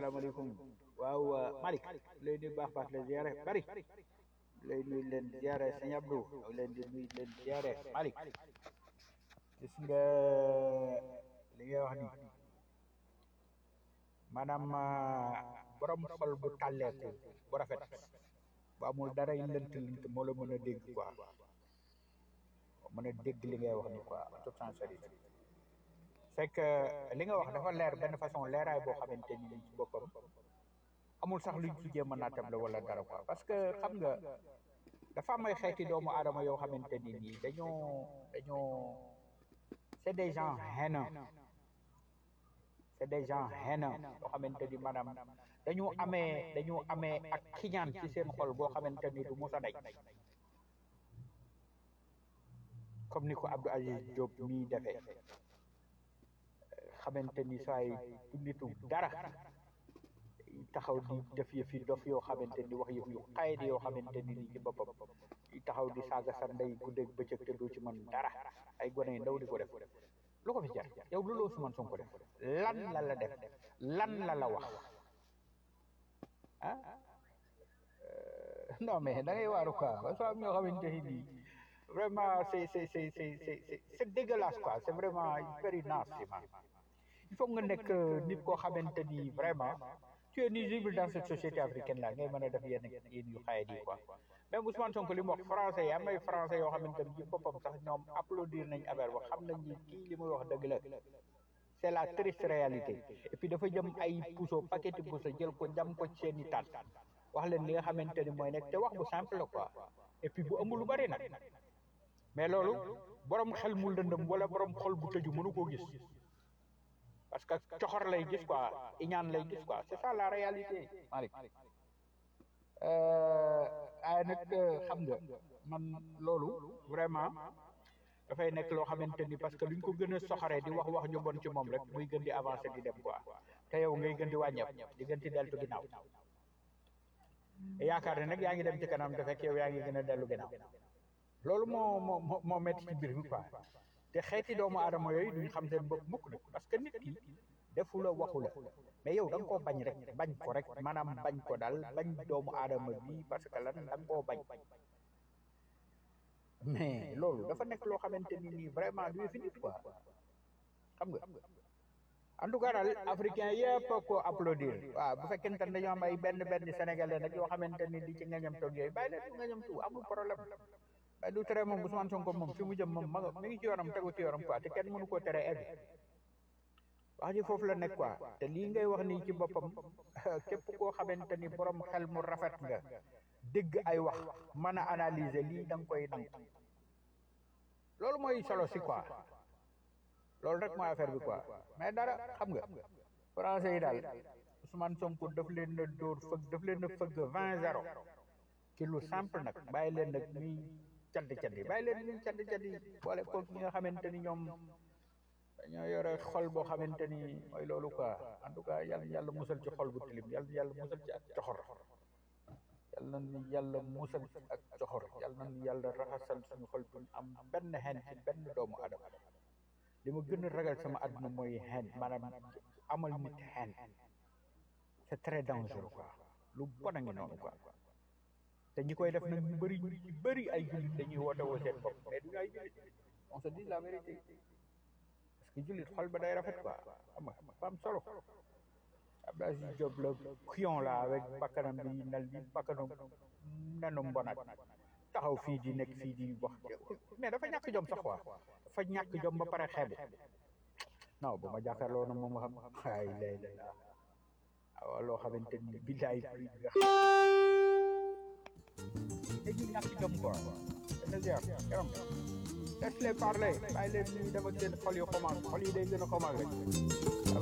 salaamaaleykum waaw Malick lay nuyu baax baax la ziare bari lay nuyu leen ziare sëñ Abdou leen di nuyu leen ziare Malick gis nga li ngay wax ni maanaam borom xol bu tàlleeku bu rafet bu amul dara yi lënt lënt moo la mën a dégg quoi mën a dégg li ngay wax ni quoi en toute sincérité c'est que li nga wax dafa leer benn façon leeraay boo xamante ni ci boppam amul sax luñ ci jéem a naatable wala dara quoi parce que xam nga dafa am ay xeeti doomu aadama yoo xamante ni nii dañoo dañoo c'est des gens haineux c'est des gens haineux yoo xamante ni maanaam dañu amee dañu amee ak kiñaan ci seen xol boo xamante ni du mos a daj comme ni ko Abdou Aziz Diop mii defee xamante ni saay du nitu dara taxaw di def yëf yi dof yoo xamante ni wax yëf yu xayit yoo xamante ni ni ci boppam taxaw di saaga sa ndey guddeeg bëccëg te doo ci mën dara ay gone yu ndaw di ko def lu ko fi jar yow lu la Ousmane Sonko def lan la la def lan la la wax ah non mais da ngay waaru quoi parce que am ñoo xamante ni nii vraiment c'est c'est c'est c'est c'est c'est dégueulasse quoi c'est vraiment very nasty man il faut nga nekk nit koo xamante ni vraiment tu es nuisible dans cette société africaine là ngay mën a def yenn yenn yu xayat yi quoi même Ousmane Sonko li mu wax français yi am ay français yoo xamante ni ci boppam sax ñoom applaudir nañ affaire ba xam nañ ni kii li muy wax dëgg la c'est la triste réalité et puis dafa jëm ay puso paquet puso jël ko jam ko ci seen i taat wax leen li nga xamante ni mooy nekk te wax bu simple la quoi et puis bu amul lu bari nag mais loolu borom xel mu lëndëm wala borom xol bu tëju mënu koo gis parce que coxor lay gis quoi iñaan lay gis quoi c'est ça la réalité Malick ay nag xam nga man loolu vraiment dafay nekk loo xamante ni parce que luñ ko gën a soxoree di wax wax ñu bon ci moom rek muy gën di avancer di dem quoi te yow ngay gën di wàññeeku di gën di deltu ginnaaw yaakaar ne nag yaa ngi dem ci kanam te fekk yow yaa ngi gën a dellu ginnaaw loolu moo moo moo moo métti ci mbir mi quoi te xeeti doomu aadama yooyu duñ xam seen bopp mukk nag parce que nit ki defu la waxu la mais yow da nga koo bañ rek bañ ko rek maanaam bañ ko daal bañ doomu aadama bi parce que lan da nga koo bañ mais loolu dafa nekk loo xamante ni nii vraiment du fi nit quoi xam nga en tout cas daal africain yëpp ko applaudir waaw bu fekkente ne dañoo am ay benn benn sénégalais nag yoo xamante ni di ci ngañam toog yooyu bàyyi leen ngañam tu amul problème waaye du tere moom Ousmane Sonko moom fi mu jëm moom ma mi ngi ci yoonam tegu ci yoonam quoi te kenn mënu koo tere egg wax ji foofu la nekk quoi te lii ngay wax nii ci boppam képp koo xamante ni borom xel mu rafet nga dégg ay wax mën a analyser lii da nga koy nangu loolu mooy solo si quoi loolu rek mooy affaire bi quoi mais dara xam nga français yi daal Ousmane Sonko daf leen na dóor fëgg daf leen na fëgg vingt zéro ci lu simple nag bàyyi leen nag ñuy caddi caddi bàyyi leen ñuy caddi caddi boole ko ñi nga xamante ni ñoom dañoo yore xol boo xamante ni mooy loolu quoi en tout cas yàlla yàlla musal ci xol bu tilim yàlla yàlla musal ci ak coxor yàlla na yàlla musal ci ak coxor yàlla na yàlla raxasal suñu xol bu am benn xen ci benn doomu adama li ma gën a ragal sama àdduna mooy xen maanaam amal nit xen c'est très dangereux quoi lu bon a ngi noonu quoi te ñi koy def nag ñu bëri ñu ci bëri ay jullit dañuy woote woo seen bopp mais duñu ay jullit on se dit la vérité parce que jullit xol ba day rafet quoi xam nga dafa am solo Abdou Aziz Diop la kuyon la avec bakkanam bi nal bi bakkanam nenu mbonat taxaw fii di nekk fii di wax mais dafa ñàkk jom sax quoi dafa ñàkk jom ba pare xeebu non bu ma jàkkaarloo na moom xam ay lay lay waaw loo xamante ni billaay prix bi nga xam dañuy ñàkk jom quoi dana ziar yaram laisse les parler bàyyi leen ñuy dem ak seen xol yu commencé xol yi day gën a commencé rek